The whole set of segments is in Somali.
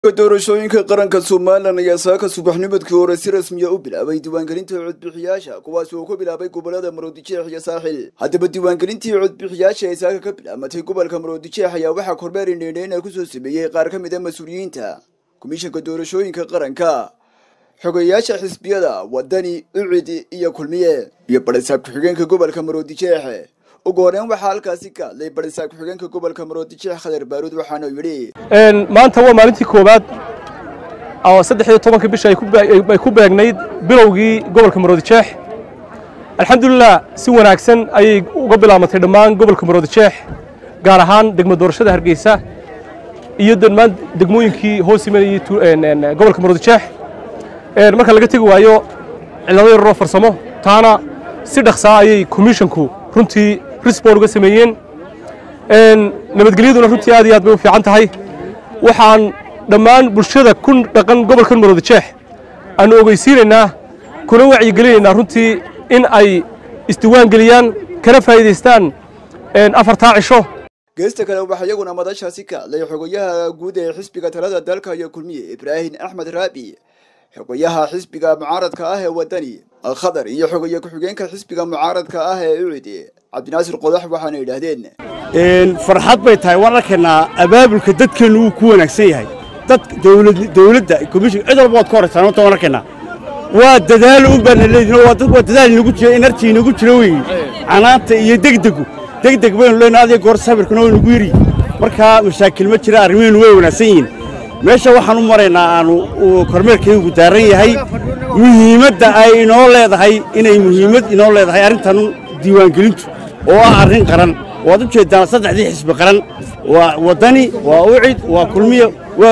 doorashooyinka qaranka somalilan ayaa saaka subaxnimadkii hore si rasmiya u bilaabay diiwaangelinta codbixiyaasha kuwaas oo ku bilaabay gobolada maroodijeex iyo saaxil haddaba diiwaangelintii codbixiyaasha ee saaka ka bilaamatay gobolka maroodijeex ayaa waxaa kormeer indheendheena kusoo sameeyey qaar ka mid a mas-uuliyiinta komishanka doorashooyinka qaranka xogeyaasha xisbiyada wadani ucidi iyo kulmiye iyo barisaab ku-xigeenka gobolka maroodijeex ugu horeyn waxaa halkaasi ka hadlay barisaab ku-xigeenka gobolka maroodijeex khadar baaruud waxaana yidhi maanta waa maalintii koowaad oo saddex iyo tobanka bisha ay ku beegnayd bilowgii gobolka maroodijeex alxamdulilah si wanaagsan ayay uga bilaamatay dhammaan gobolka maroodijeex gaar ahaan degmo doorashada hargeysa iyo dhammaan degmooyinkii hoos imanayay gobolka maroodijeex marka laga tegi waayo cillado yararoo farsamo taana si dhaqsaa ayay komishonku runtii risbon uga sameeyeen nabadgelyaduna runtii aad iyo aad bay u fiican tahay waxaan dhammaan bulshada ku dhaqan gobolkan maroodijeex aanu ogeysiinaynaa kuna wacyigelinaynaa runtii in ay isdiwaan geliyaan kana faa'iidaystaan afartaa cisho geesta kale waxaa iyaguna madashaasi ka hadlay xogayaha guud ee xisbiga talada dalka iyo kulmiye ibraahim axmed raabi xogayaha xisbiga mucaaradka ah ee wadani khadar iyo xogaye ku-xigeenka xisbiga mucaaradka ah ee ucidi cabdinaasir qodax waxaana yidhaahdeen farxad bay tahay waan arkaynaa abaabulka dadkeennu wuu ku wanaagsan yahay dad dowladda komishin cid walba waad ka horaysaan horta waan arkaynaa waa dadaalo un baana leedihin waa dadaal inagu jira inartii inagu jira weeye canaanta iyo degdegu degdeg baynu leenahay adiga goor sabirkuna way nagu yiri markaa mashaakil ma jira arrimihiinu way wanaagsan yihiin meesha waxaan u maraynaa aanu kormeerkaygu daaran yahay muhiimadda ay inoo leedahay inay muhiimad inoo leedahay arrintan diiwaangelintu oo ah arrin qaran waad u jeeddaan saddexdii xisbi qaran waa waddani waa ucid waa kulmiye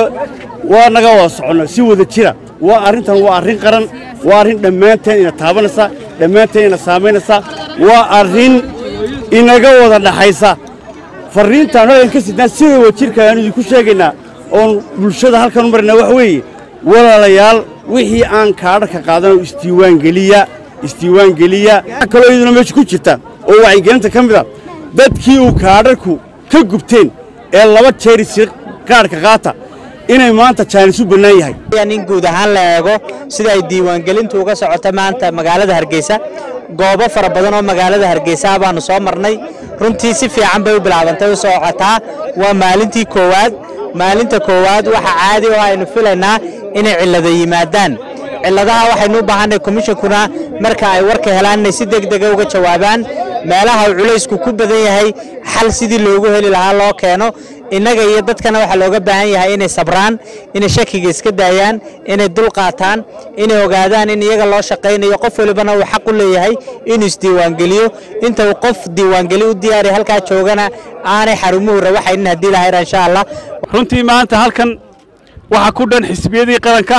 waa naga wada soconna si wada jira waa arrintan waa arrin qaran waa arrin dhammaanteen ina taabanaysa dhammaanteen ina saamaynaysa waa arrin inaga wada dhaxaysa farriintaan halkan ka sidnaan sida wajirka aanu idinku sheegaynaa oon bulshada halkan u marnaa wax weeye walaalayaal wixii aan kaadharka qaadanoo isdiiwaangeliya isdiiwaangeliya kaloo iyaduna meesha ku jirta oo wacyigelinta ka mid a dadkii uu kaadharku ka gubteen ee laba jeer isi kaadhka qaata inay maanta jaanis u bannaan yahay in guud ahaan la eego sida ay diiwaangelintu uga socota maanta magaalada hargeysa goobo fara badan oo magaalada hargeysa baanu soo marnay runtii si fiican bay u bilaabantay u socotaa waa maalintii koowaad maalinta koowaad waxa caadi oo aynu filaynaa inay cillado yimaadaan cilladaha waxaynu u baahanay komishinkuna marka ay warka helaan inay si degdega uga jawaabaan meelaha uu culaysku ku badan yahay xal sidii loogu heli lahaa loo keeno innaga iyo dadkana waxaa looga baahan yahay inay sabraan inay shakiga iska daayaan inay dul qaataan inay ogaadaan in iyaga loo shaqaynayo qof walibana uu xaq u leeyahay inuu isdiiwaangeliyo inta uu qof diiwaangeli u diyaariya halkaa joogana aanay xarumuhu rawaxaynin haddii lahayra insha allah runtii maanta halkan waxaa ku dhan xisbiyadii qaranka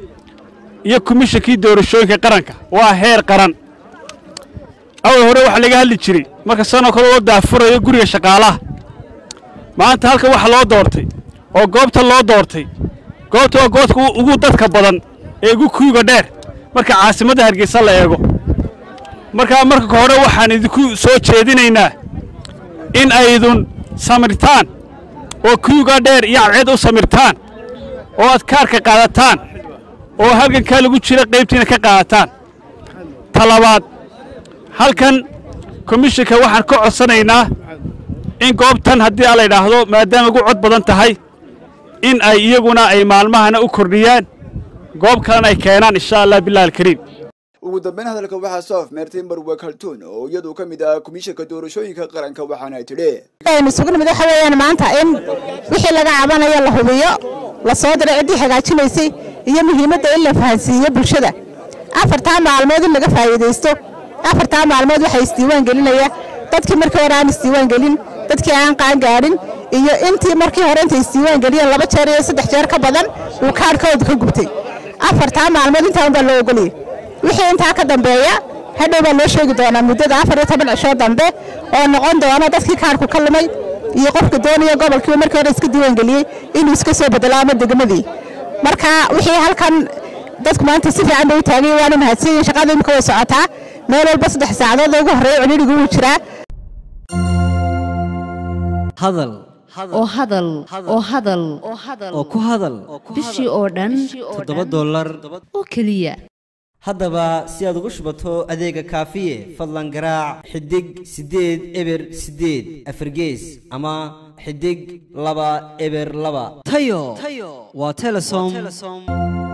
iyo komishinkii doorashooyinka qaranka waa heer qaran awal hore waxaa laga hadli jiray marka sanoo kale loo daafurayo guriga shaqaalaha maanta halkan waxa loo doortay oo goobta loo doortay goobta waa goobta ugu dadka badan ee ugu kuyuga dheer marka caasimadda hargeysa la eego markaa marka hore waxaan idinku soo jeedinaynaa in aydun samirtaan oo kuyuga dheer iyo cadceed u samirtaan oo aad kaarka qaadataan oo halgankaa lagu jira qaybtiina ka qaadataan talabaad halkan komishinka waxaan ka codsanaynaa in goobtan haddii a la idhaahdo maadaama ugu cod badan tahay in ay iyaguna ay maalmahana u kordhiyaan goob kalena ay keenaan insha allah bilahi alkariim ugu dambeyn hadalka waxaa soo afmeertay marwe kaltuun oo iyadu ka mid ah komishanka doorashooyinka qaranka waxaana tidhi aynu isugu nimid waxa weeyaan maanta in wixii laga cabanayo la hubiyo la soo diray ciddii hagaajinaysay iyo muhiimadda in la fahansiiyo bulshada afartaa maalmood in laga faa'iidaysto afartaa maalmood waxaa isdiiwaan gelinaya dadkii markii hore aan isdiiwaan gelin dadkii aan qaan gaadhin iyo intii markii hore intay isdiiwaan geliyeen laba jeer iyo saddex jeer ka badan uu kaadhkooda ka gubtay afartaa maalmood intaan baa loo ogoliyey wixii intaa ka dambeeya hadhow baa loo sheegi doonaa muddada afar iyo toban cishoo dambe oo noqon doona dadkii kaadhku ka lumay iyo qofka doonaya gobolkii markii hore iska diiwaan geliyey inuu iska soo bedelo ama degmadii marka wixii halkan dadku maanta si fiican bay u taagay waana mahadsan yihin shaqada imika way socotaa meel walba saddex saacadood ugu horreeya cunirigu wuu jiraa hadal oo hadal oo hadal oo ku hadal bishii oo dhan toddoba dollar oo keliya haddaba si aad ugu shubato adeega kaafiye fadlan garaac xidig siddeed eber siddeed afargees ama xidig laba eber laba tayo waa telesom